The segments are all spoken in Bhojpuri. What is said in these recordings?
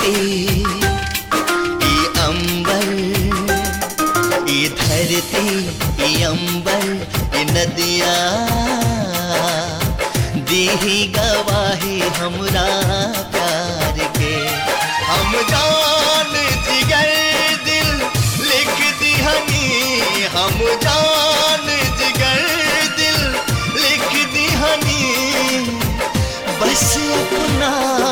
धरती ई अंबर ई धरती ई अंबर ई नदिया दीही गवाही हमरा प्यार के हम जान जिगर दिल लिख दिहनी हम जान जिगर दिल लिख दिहनी बस अपना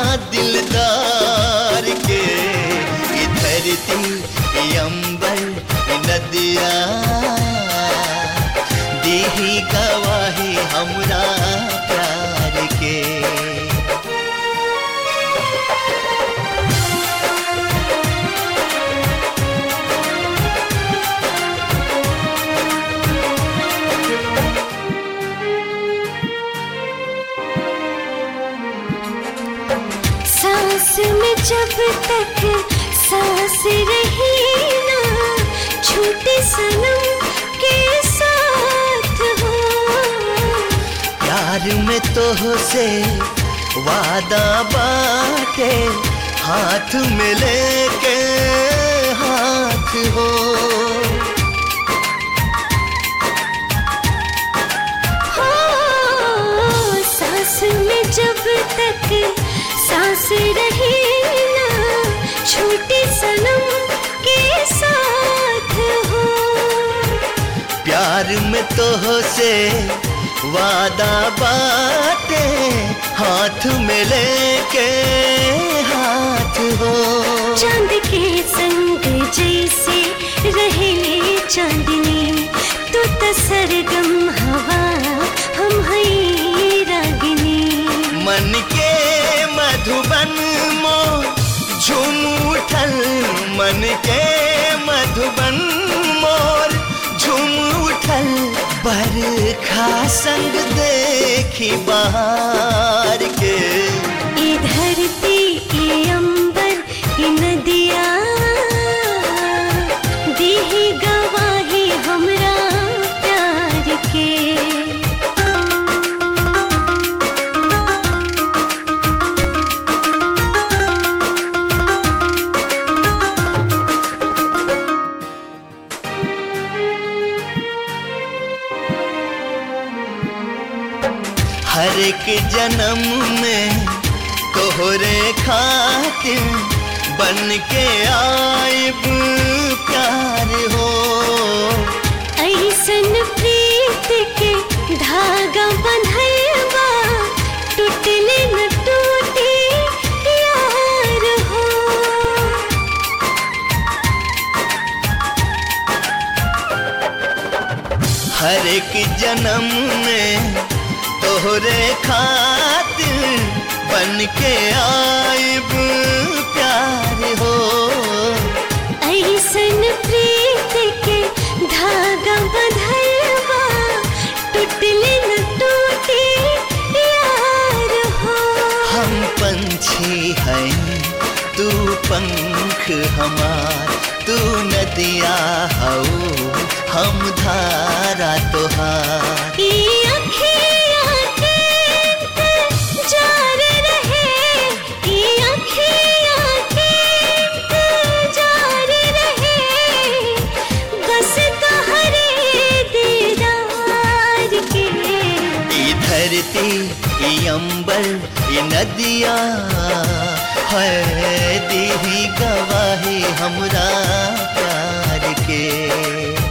दिलदार के ई धरती ई अंबर ई नदिया देही गवाही हमरा प्यार के सांस में जब तक सांस रही ना छूटे सनम के साथ हो प्यार में तो से वादा बाटे हाथ में लेके हाथ हो हो सांस में जब तक सांस रही ना छूटे सनम के साथ हो प्यार में तो से वादा बाटे हाथ में लेके हाथ हो चांद के संग जैसे रहले चांदनी तू तो सरगम हवा हम हई रागिनी मन के मधुबन मो झूम उठल मन के मधुबन मोर झूम उठल बरखा संग देखी बहार के ये धरती ये अंबर ये नदिया दीही गवाही हमरा प्यार के हर एक जन्म में तोहरे खातिर बन के आइब प्यार हो ऐसन प्रीत के धागा बंधलबा टूटले न टूटे यार हो हर एक जन्म में तोहरे खातिर बन के आइब प्यार हो ऐसन प्रीत के धागा बंधलबा टूटले न टूटे यार हो हम पंछी हैं तू पंख हमार तू नदिया हो हम धारा तोहार ये अखियाँ के इंतजार रहे, ये अखियाँ के इंतजार रहे, बस तोहरे दीदार के ई धरती ई अंबर ई नदिया है दीही गवाही हमरा प्यार के